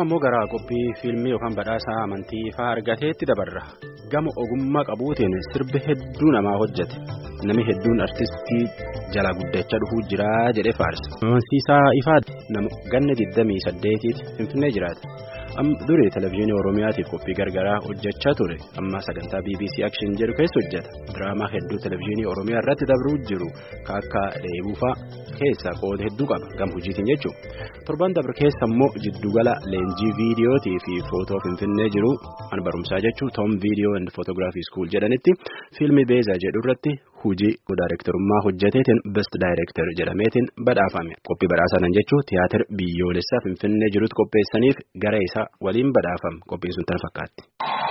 amma immoo gara qophii fiilmii yookaan badhaasaa amantii fa'aa argateetti dabarra gama ogummaa qabuutiin sirbi hedduu namaa hojjete namni hedduun artistii jala guddachaa dhufuu jira jedhee faarsa. amansiisaa ifaatti nama ganna 28 finfinnee jiraata. durii televizyiinii oromiyaatiif qophii gargaraa hojjechaa ture amma sagantaa bbc action jedhu keessa hojjeta diraamaa hedduu televizyiinii oromiyaa irratti dabruu jiru akka dheebuufaa keessa qooda hedduu qaba gama hojiitiin jechuudha torban dabre keessa immoo jiddugala leenjii viidiyootii fi footoo finfinnee jiru mana barumsaa jechuun toom viidiyoo and footoogiraafii skuul jedhanitti fiilmii beezaa jedhu irratti hojii daayirektarummaa hojjeteetiin best daayirektar jedhameetiin badhaafame qophii badhaasanan jechuun tiyaatir biyyoolessaa finfinnee jirutti qopheessaniif gara isaa waliin badhaafame qophiin sun tan fakkaatti.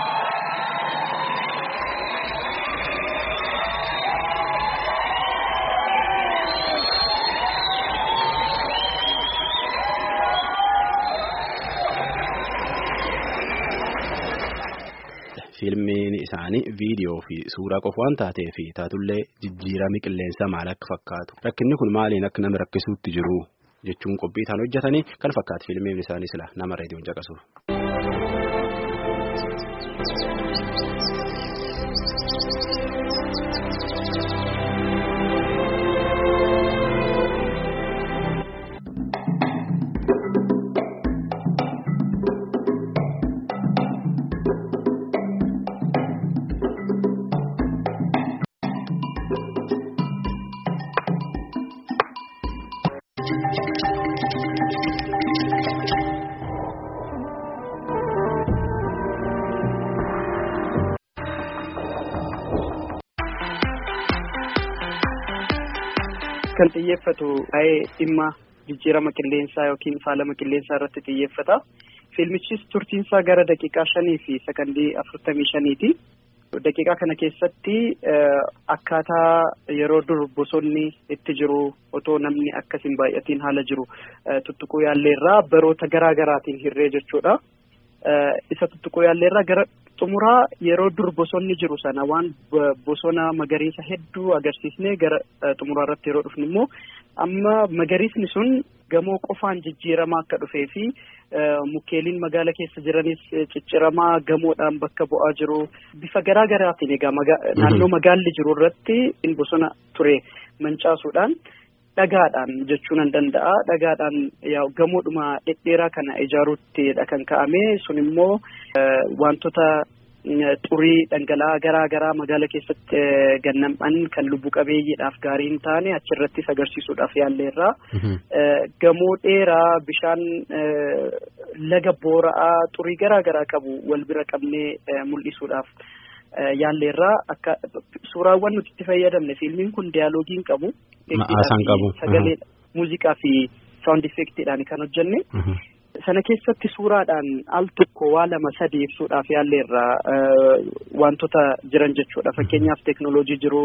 Fiilmiin isaanii viidiyoo fi suuraa qofa waan taateef taatullee jijjiirama qilleensaa maal akka fakkaatu rakkinni kun maaliin akka nama rakkisuutti jiru jechuun qophii isaan hojjetanii kan fakkaatu fiilmiin isaanii sila nama reediyoon caqasuuf. Kan xiyyeeffatu waa'ee dhimma jijjiirama qilleensaa yookiin faalama qilleensaa irratti xiyyeeffata. Fiilmichis turtiinsaa gara daqiiqaa shanii fi sakandii afurtamii shaniiti. Daqiiqaa kana keessatti akkaataa yeroo dur bosonni itti jiru otoo namni akkasiin baay'atiin haala jiru tuttuquu yaalleerraa baroota garaa garaatiin hirree jechuudha. Isa tuttuquu yaalleerraa gara xumuraa yeroo dur bosonni jiru sana waan bosona magariisa hedduu agarsiisnee gara xumuraa irratti yeroo dhufnu immoo amma magariisni sun gamoo qofaan jijjiiramaa akka dhufee fi mukkeeliin magaala keessa jiranis cicciramaa gamoodhaan bakka bu'aa jiru bifa garaa garaatiin egaa naannoo magaalli jiru irratti bosona ture mancaasuudhaan. Dhagaadhaan jechuu nan danda'a. Dhagaadhaan gamoodhuma dhedheeraa kana ijaaruuttidha kan ka'ame. Sun immoo wantoota xurii dhangala'aa garaa garaa magaala keessatti gannam'an kan lubbu qabeeyyiidhaaf gaarii hin taane achirrattis agarsiisuudhaaf yaalleerraa. Gamoo dheeraa bishaan laga boora'aa xurii garaa garaa qabu wal bira qabnee mul'isuudhaaf. Yaalleerraa akka suuraawwan nuti itti fayyadamne fiilmiin kun diyaaloogii hin qabu. Ma'aasaan qabu. Sagalee muuziqaa fi saawundi effeektiidhaan kan hojjenne. Sana keessatti suuraadhaan al tokko waa lama sadii ibsuudhaaf yaalleerraa wantoota jiran jechuudha. Fakkeenyaaf teeknooloojii jiru.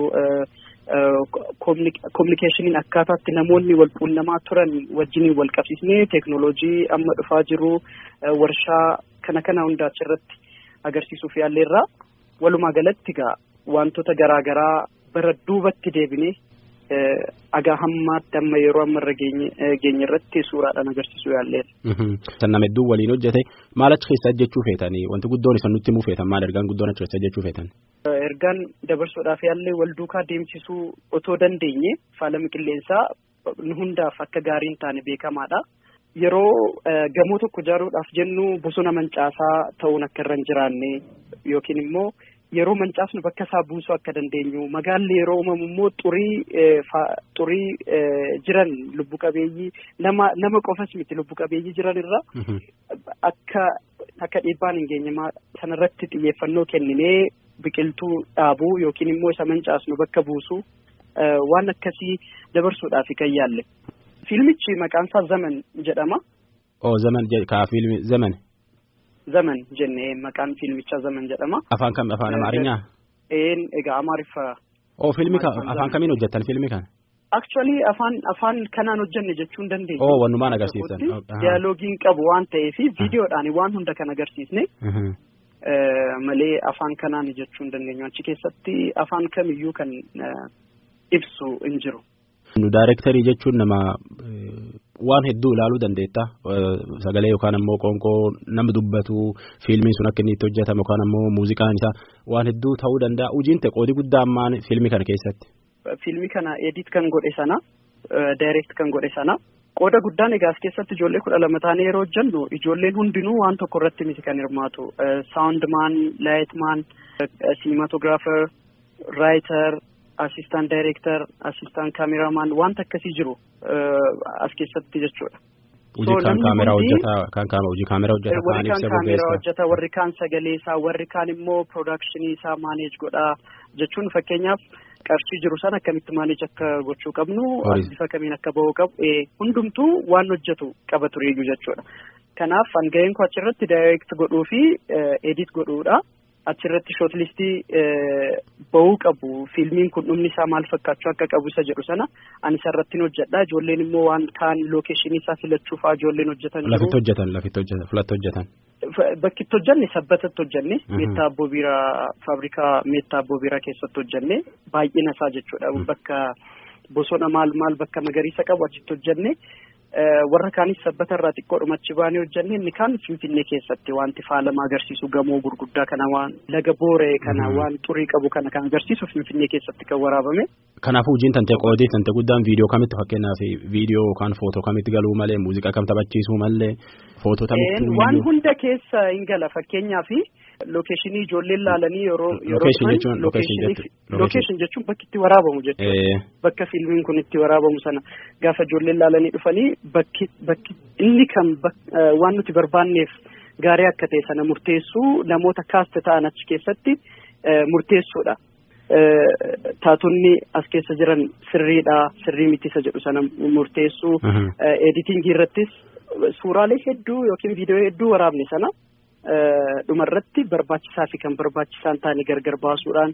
Kominikeeshiniin akkaataatti namoonni wal quunnamaa turan wajjiniin wal qabsiisnee teeknooloojii amma dhufaa jiru warshaa kana kana hundaa achirratti agarsiisuuf yaalleerraa. Walumaa galatti egaa wantoota garaa garaa bara duubatti deebinee agaa hammaatti amma yeroo ammarra geenye irratti suuraadhaan agarsiisuu yaalleera. Kan nama hedduu waliin hojjete maal achi keessa jechuu feetanii wanti guddoon isa nutti himuu feetan maal ergaan guddoon achi keessa jechuu feetan? Ergaan dabarsuudhaaf yaallee wal duukaa deemsisuu otoo dandeenye faalama qilleensaa nu hundaaf akka gaarii hin taane beekamaadha. Yeroo gamoo tokko ijaaruudhaaf jennu bosona mancaasaa ta'uun akka irra hin jiraanne yookiin immoo yeroo mancaasnu bakka isaa buusuu akka dandeenyu magaalli yeroo uumamu immoo xurii xurii jiran lubbu qabeeyyii nama nama qofas miti lubbu qabeeyyii jiran irra akka akka dhiibbaan hin geenye sanarratti xiyyeeffannoo kenninee biqiltuu dhaabuu yookiin immoo isa mancaasnu bakka buusuu waan akkasii dabarsuudhaaf kan yaalle. Fiilmichi maqaan isaa Zaman jedhama. Oo Zaman kaa fiilmi Zaman. Zaman jennee maqaan fiilmichaa Zaman jedhama. Afaan kam afaan Amaarinyaa? Een egaa Amaariffaa. Oo fiilmi afaan kamiin hojjettan fiilmi kana? Actually afaan afaan kanaan hojjenne jechuun dandeenya. Oo wanumaan agarsiisan. Diyaaloogiin qabu waan ta'eef viidiyoodhaan waan hunda kan agarsiisne. Malee afaan kanaan jechuun dandeenya achi keessatti afaan kamiyyuu kan ibsu hin jiru. Nu daayirektarii jechuun nama waan hedduu ilaaluu dandeetta sagalee yookaan ammoo qoonqoo nama dubbatu fiilmiin sun akka inni itti hojjetamu yookaan ammoo muuziqaan isaa waan hedduu ta'uu danda'a hojiin ta'e qoodi guddaa ammaan fiilmii kana keessatti. Fiilmii kana edit kan godhe sana direct kan godhe sana qooda guddaan egaa as keessatti ijoollee kudha lama taanee yeroo hojjennu ijoolleen hundinuu waan tokko irratti miti kan hirmaatu saawundmaan laayitmaan siimatogiraafer raayiter asistaan daayireektar asistaan kaameramaan wanta akkasii jiru as keessatti jechuudha. Hojii kan kaameraa hojjetaa kan kaama hojii kaameraa hojjetaa warri kaan kaameraa hojjetaa warri kaan sagalee isaa warri kaan immoo piroodakshinii isaa maaneej godhaa jechuun fakkeenyaaf qarshii jiru sana akkamitti maaneej akka gochuu qabnu bifa kamiin akka bahuu qabu hundumtuu waan hojjetu qaba tureeyyuu jechuudha. Kanaaf hanga'een koo achirratti daayireekt godhuu fi edit godhuudha. achirratti shootlistii bahuu qabu fiilmiin kun dhumni isaa maal fakkaachuu akka qabu isa jedhu sana ani isarratti hojjedha ijoolleen immoo waan kaan lookeeshinii isaa filachuu fa'aa ijoolleen hojjetan jiru. Lafitti hojjetan lafitti hojjetan filatti hojjetan. Bakkitti hojjenne sabbatatti hojjenne meettaa abboo biiraa faabrikaa meettaa abboo biiraa keessatti hojjenne baay'ina isaa jechuudha bakka bosona maal maal bakka magariisa qabu achitti hojjenne. warra kaanis sabbata irraa xiqqoodhuma achi baanee hojjenne inni kaan finfinnee keessatti wanti faalama agarsiisu gamoo gurguddaa kana waan laga booree kana waan xurii qabu kana kan agarsiisu finfinnee keessatti kan waraabame. Kanaafuu hojiin tante qoodii tante guddaan viidiyoo kamitti fakkeenyaaf viidiyoo yookaan footoo kamitti galuu malee muuziqaa kam taphachiisuu malee footoo tamitti. Waan hunda keessa hin gala fakkeenyaaf lookeeshinii ijoolleen laalanii yeroo yeroo lookeeshin jechuun bakki itti waraabamu jechuudha. Bakka fiilmiin kun itti waraabamu sana gaafa ijoolleen laalanii dhufanii bakki bakki inni kan waan nuti barbaanneef gaarii akka ta'e sana murteessuu namoota kaaste ta'an achi keessatti murteessuudha. Taatonni as keessa jiran sirriidha sirrii miti isa jedhu sana murteessuu editingii irrattis suuraalee hedduu yookiin viidiyoo hedduu waraabne sana dhumarratti barbaachisaa fi kan barbaachisaa hin taane gargar baasuudhaan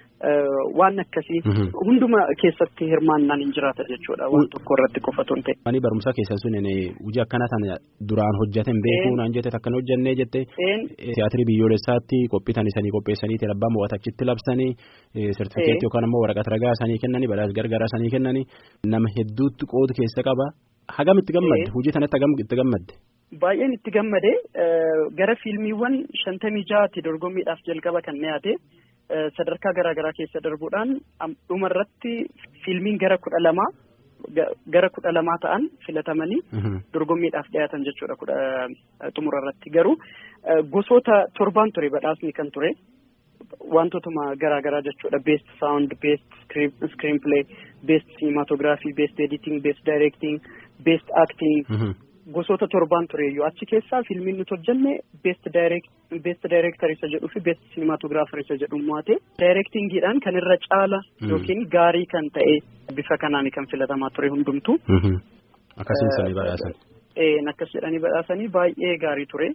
waan akkasii hunduma keessatti hirmaannaan hin jiraata jechuudha waan tokko irratti qofatu hin ta'e. Mani barumsaa keessa sun hojii akkana sana duraan hojjeten beekuu naan jette akkana hojjennee jette tiyaatirii biyyoolessaatti qophiitan isanii qopheessanii abbaa mo'ata achitti labsanii sertifikeetii yookaan immoo waraqata ragaa sanii kennanii badhaasa gargaaraa sanii kennanii nama hedduutti qoodu keessa qaba hagam itti gammadde hojii tanatti hagam itti gammadde. Baay'een itti gammade gara fiilmiiwwan shantamii ja'aatti dorgommiidhaaf jalqaba kan dhiyaate sadarkaa garaagaraa keessa darbuudhaan dhumarratti fiilmiin gara kudha lamaa gara kudha lamaa ta'an filatamanii dorgommiidhaaf dhiyaatan jechuudha kudha xumurarratti garuu gosoota torbaan ture badhaasni kan ture wantootuma garaagaraa jechuudha beest saawund beest screen play beest cinematography beest editing beest directing beest acting gosoota torbaan tureeyyuu achi keessaa fiilmiin nuti hojjenne beest beest daayireektar isa jedhuu fi beest siinimaatogiraafer isa jedhu mo'ate daayireektingiidhaan kan irra caala yookiin gaarii kan ta'e bifa kanaan kan filatamaa ture hundumtu. Akkasumas badhaasan. Akkas jedhanii badhaasanii baay'ee gaarii ture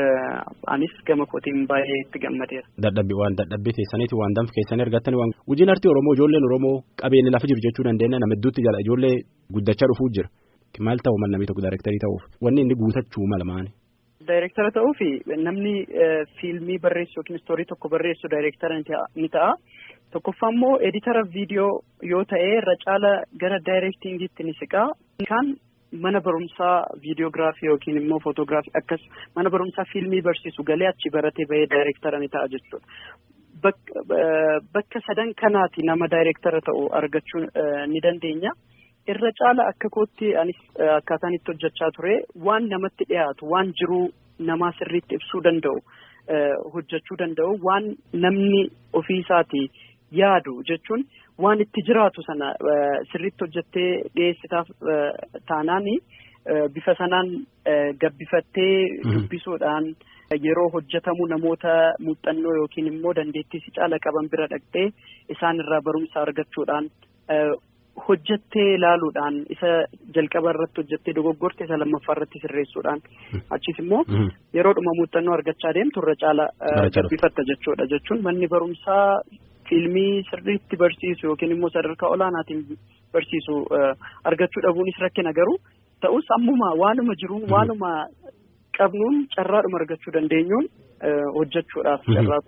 anis gama kootiin baay'ee itti gammadeera. Dadhabbii waan dadhabbii keessaniiti waan danfa keessanii argattanii waan hojiin artii Oromoo ijoolleen Oromoo qabeenya lafa jiru jechuu dandeenya nama hedduutti jala ijoollee guddachaa dhufuu jira. Maal ta'u mal namni tokko daayirektarii ta'uuf wanni inni guutachuu mala maali? Daayirektara ta'uuf namni fiilmii barreessu yookiin istoorii tokko barreessu daayirektara ni ta'a. Tokkoffaa immoo editara viidiyoo yoo ta'e irra caala gara daayirektingiitti ni siqaa. Kan mana barumsaa viidiyoogiraafii yookiin immoo footoogiraafii akkas mana barumsaa fiilmii barsiisu galee achi baratee bahee daayirektara ni ta'a jechuudha. Bakka sadan kanaati nama daayirektara ta'u argachuu ni dandeenya. irra caala akka kootti anis akkaataan itti hojjechaa ture waan namatti dhiyaatu waan jiruu namaa sirriitti ibsuu danda'u hojjechuu danda'u waan namni ofii isaati yaadu jechuun waan itti jiraatu sana sirriitti hojjettee dhiyeessitaaf taanaani bifa sanaan gabbifattee dubbisuudhaan yeroo hojjetamu namoota muuxannoo yookiin immoo dandeettii si caala qaban bira dhaqxee isaan irraa barumsa argachuudhaan hojjettee ilaaluudhaan isa jalqaba irratti hojjettee dogoggorte isa lammaffaa irratti sirreessuudhaan achis immoo yeroodhuma muuxannoo argachaa deemtu irra caala gabbifatta jechuudha jechuun manni barumsaa fiilmii sirriitti barsiisu yookiin immoo sadarkaa olaanaatiin barsiisu argachuu dhabuunis rakkina garuu ta'us ammuma waanuma jiruun waanuma qabnuun carraadhuma argachuu dandeenyuun hojjechuudhaaf carraaquun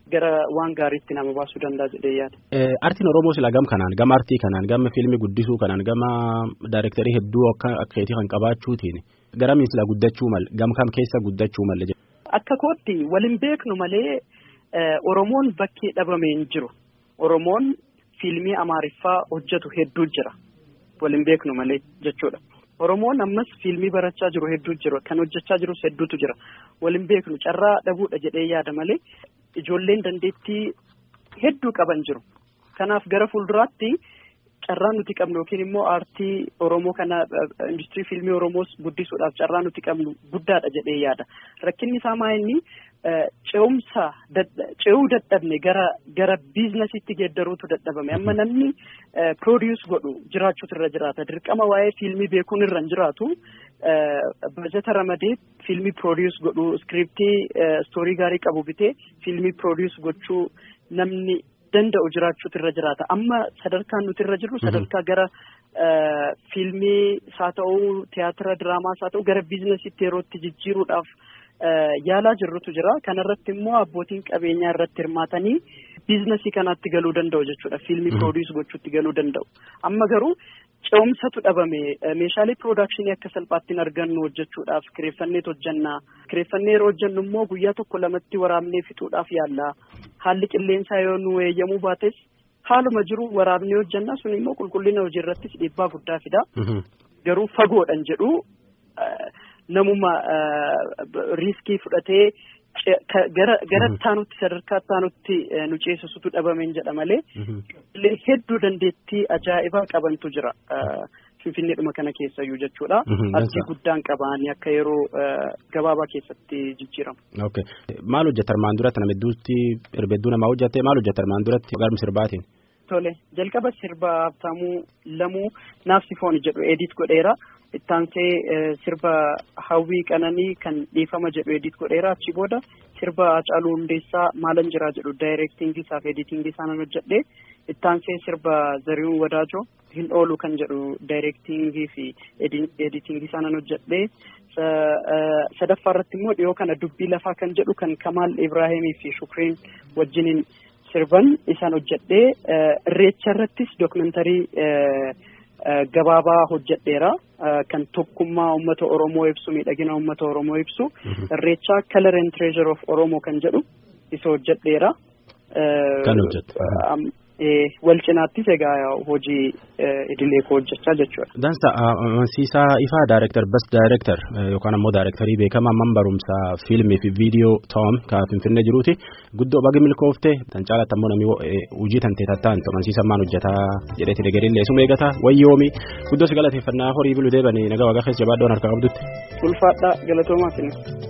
gara waan gaariitti nama baasuu danda'a jedhee yaada. Artiin Oromoo sila gam kanaan gama artii kanaan gama fiilmii guddisuu kanaan gama daayirektarii hedduu akka akkeetii kan qabaachuutiin garamiin sila guddachuu malle gam kam keessa guddachuu malle. Akka kootti waliin beeknu malee Oromoon bakkee dhabame hin jiru. Oromoon fiilmii Amaariffaa hojjetu hedduu jira. Waliin beeknu malee jechuudha. Oromoon ammas fiilmii barachaa jiru hedduu jiru. Kan hojjechaa jirus hedduutu jira. Waliin beeknu carraa dhabuudha jedhee yaada malee ijoolleen dandeettii hedduu qaban jiru. Kanaaf gara fuulduraatti carraan nuti qabnu yookiin immoo aartii Oromoo kana industirii fiilmii Oromoos guddisuudhaaf carraa nuti qabnu guddaadha jedhee yaada. Rakkinni isaa maa inni ce'umsa ce'uu dadhabne gara gara biizinasiitti geeddaruutu dadhabame amma namni piroodius godhu jiraachuutu irra jiraata dirqama waa'ee fiilmii beekuun irra hin jiraatu bajeta ramadee fiilmii piroodius godhu iskiriptii istoorii gaarii qabu bitee fiilmii piroodius gochuu namni danda'u jiraachuutu irra jiraata amma sadarkaan nuti irra jirru sadarkaa gara fiilmii haa ta'uu tiyaatira diraamaa haa ta'u gara biizinasiitti yerootti jijjiiruudhaaf. yaalaa jirrutu jira kanarratti immoo abbootiin qabeenyaa irratti hirmaatanii biizinasii kanaatti galuu danda'u jechuudha fiilmii piroodius gochuutti galuu danda'u amma garuu ce'umsatu dhabame meeshaalee piroodakshinii akka salphaatti hin argannu hojjechuudhaaf kireeffanneet hojjannaa kireeffannee yeroo hojjannu immoo guyyaa tokko lamatti waraabnee fixuudhaaf yaalla haalli qilleensaa yoo nu eeyyamuu baates haaluma jiru waraabnee hojjannaa sun immoo qulqullina hojii irrattis dhiibbaa guddaa fida garuu fagoodhan jedhu namuma riiskii fudhatee gara gara taanutti sadarkaa taanutti nu ceesisutu dhabameen jedha malee hedduu dandeettii ajaa'ibaa qabantu jira finfinneedhuma kana keessayyuu jechuudha artii guddaan qabaanii akka yeroo gabaabaa keessatti jijjiiramu. Okay. Maal hojjeta armaan duratti nama hedduutti herbedduu namaa hojjete maal hojjeta armaan duratti garmi sirbaatiin? Tole jalqaba sirba Habtaamuu Lamuu Naafsifoon jedhu edit godheera. ittaansee sirba hawwii qananii kan dhiifama jedhu edit godheera achi booda sirba Hacaaluu Hundeessaa maalan jiraa jedhu daayirektingii isaa fi editingii isaa nan hojjedhe ittaansee sirba Zarihuun Wadaajoo hin oolu kan jedhu daayirektingii fi editingii isaa nan hojjedhe sadaffaa irratti immoo dhiyoo kana dubbii lafaa kan jedhu kan Kamaal Ibraahimii fi Shukriin wajjiniin sirban isaan hojjedhe irreecha irrattis dookumentarii gabaabaa hojjedheera kan tokkummaa uummata Oromoo ibsu miidhagina uummata Oromoo ibsu irreechaa color and treasure of Oromoo kan jedhu isa hojjedheera. Kan hojjette. Wal cinaattis egaa hojii idilee koo hojjechaa jechuudha. Dansa amansiisaa ifaa daayirektar bas daayirektar yookaan ammoo daayirektarii beekamaa man barumsaa fiilmii fi viidiyoo ta'am kan finfinnee jiruuti guddoo bagi milkoofte tan caalatti ammoo namni hojii tan teetattaan amansiisaa maan hojjetaa jedheeti deeggarrillee suma eegataa wayyoomi guddoo si galateeffannaa horii biluu deebanii nagaa waaqa keessa jabaaddoon harkaa qabdutti. Ulfaadhaa galatoomaa